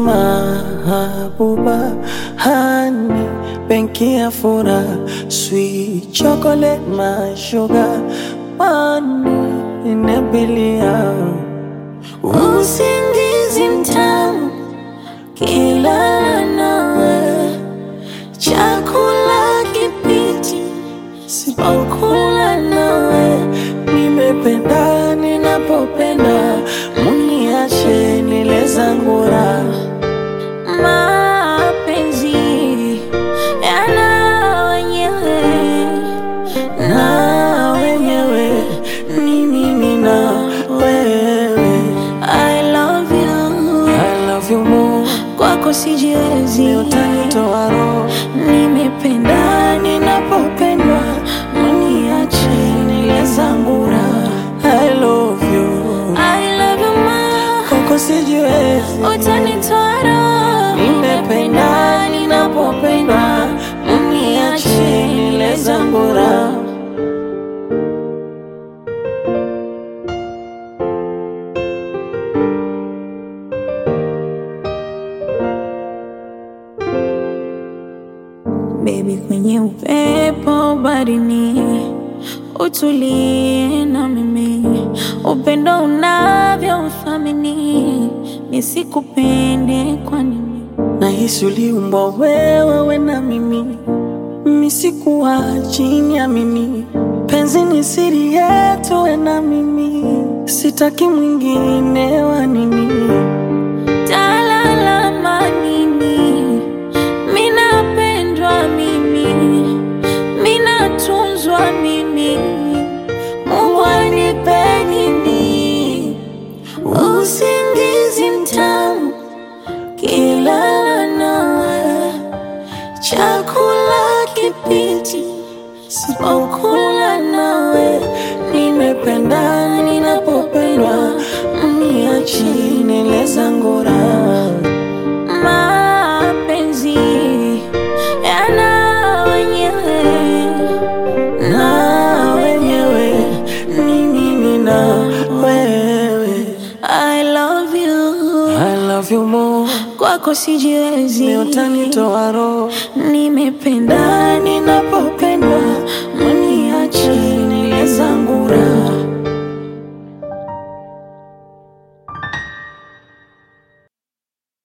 mahabuba hani benki ya furaha sweet chocolate my sugar money inabilia Usingizi mtamu kila nawe, chakula kipiti sipokula nawe, nimependa ninapopenda muniache nile zangu raha mapenzi yana wenyewe na wenyewe ni mimi na wewe I love you, I love you more kwako sijiwezi, utanitoa roho nimependa ninapopendwa, uniache nile zangu raha I love you I love you ma, kwako sijiwezi utanitoa roho, nimependa ninapopendwa uniache nile zangu raha Baby, kwenye upepo barini, utulie na mimi, upendo unavyo uthamini, nisikupende kwa nini? Nahisi uliumbwa wewe we na mimi, mimi sikuwa chini ya mimi. Penzi ni siri yetu we na mimi, sitaki mwingine wa nini. Talalama nini? Minapendwa mimi, minatunzwa mimi, Mungu anipe nini? Usingizi mtamu kilala nawe, chakula kipiti sipokula nawe, Nimependa ninapopendwa, mniache nile zangu raha. mapenzi yana wenyewe na wenyewe ni mimi na wewe. I love you, I love you more, kwako sijiwezi, ni utanitoa roho nimependa ninapopendwa, mniache nile zangu raha.